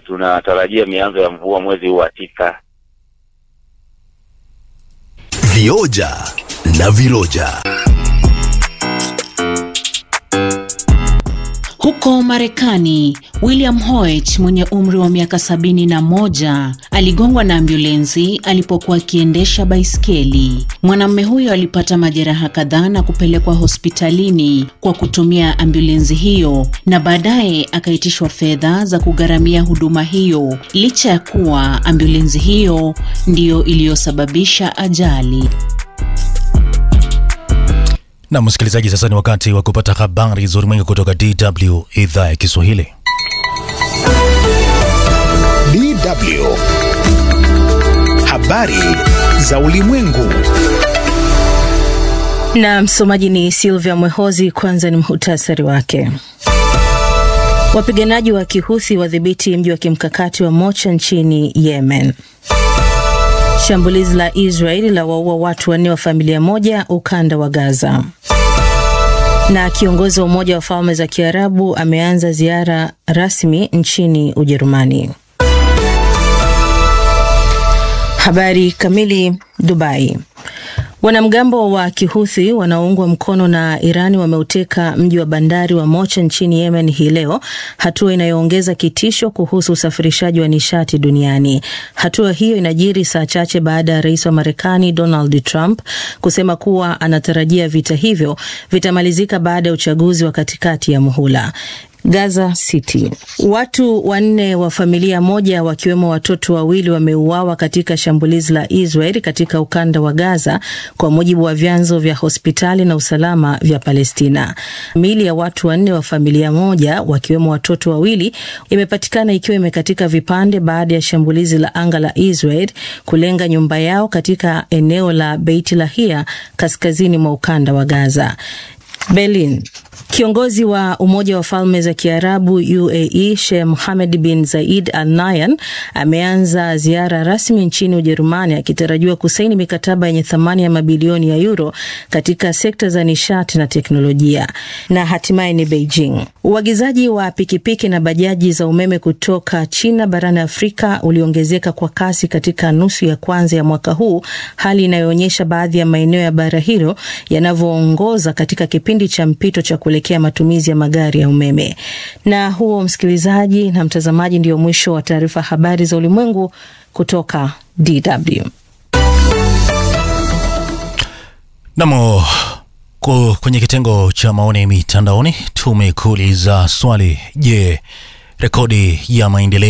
tunatarajia mianzo ya mvua mwezi huu wa tisa. Vioja na viroja. Huko Marekani, William Hoyt mwenye umri wa miaka sabini na moja aligongwa na ambulensi alipokuwa akiendesha baiskeli. Mwanamume huyo alipata majeraha kadhaa na kupelekwa hospitalini kwa kutumia ambulensi hiyo na baadaye akaitishwa fedha za kugharamia huduma hiyo, licha ya kuwa ambulensi hiyo ndiyo iliyosababisha ajali. Na msikilizaji, sasa ni wakati wa kupata habari za ulimwengu kutoka DW idhaa ya Kiswahili. DW. Habari za ulimwengu. Na msomaji ni Silvia Mwehozi. Kwanza ni muhtasari wake. Wapiganaji wa Kihuthi wadhibiti mji wa kimkakati wa Mocha nchini Yemen. Shambulizi la Israeli la waua watu wanne wa familia moja ukanda wa Gaza. Na kiongozi wa Umoja wa Falme za Kiarabu ameanza ziara rasmi nchini Ujerumani. Habari kamili. Dubai. Wanamgambo wa Kihuthi wanaoungwa mkono na Irani wameuteka mji wa bandari wa Mocha nchini Yemen hii leo, hatua inayoongeza kitisho kuhusu usafirishaji wa nishati duniani. Hatua hiyo inajiri saa chache baada ya rais wa Marekani Donald Trump kusema kuwa anatarajia vita hivyo vitamalizika baada ya uchaguzi wa katikati ya muhula. Gaza City. Watu wanne wa familia moja wakiwemo watoto wawili wameuawa katika shambulizi la Israel katika ukanda wa Gaza kwa mujibu wa vyanzo vya hospitali na usalama vya Palestina. Miili ya watu wanne wa familia moja wakiwemo watoto wawili imepatikana ikiwa imekatika vipande baada ya shambulizi la anga la Israel kulenga nyumba yao katika eneo la Beit Lahia kaskazini mwa ukanda wa Gaza. Berlin. Kiongozi wa Umoja wa Falme za Kiarabu UAE Sheikh Mohammed bin Zayed Al Nahyan ameanza ziara rasmi nchini Ujerumani akitarajiwa kusaini mikataba yenye thamani ya mabilioni ya euro katika sekta za nishati na teknolojia. Na hatimaye ni Beijing. Uagizaji wa pikipiki na bajaji za umeme kutoka China barani Afrika uliongezeka kwa kasi katika nusu ya kwanza ya mwaka huu, hali inayoonyesha baadhi ya maeneo ya bara hilo yanavyoongoza katika kipindi cha mpito cha kuelekea matumizi ya magari ya umeme. Na huo, msikilizaji na mtazamaji, ndio mwisho wa taarifa habari za ulimwengu kutoka DW. Namo kwenye kitengo cha maoni mitandaoni tumekuuliza swali: je, rekodi ya maendeleo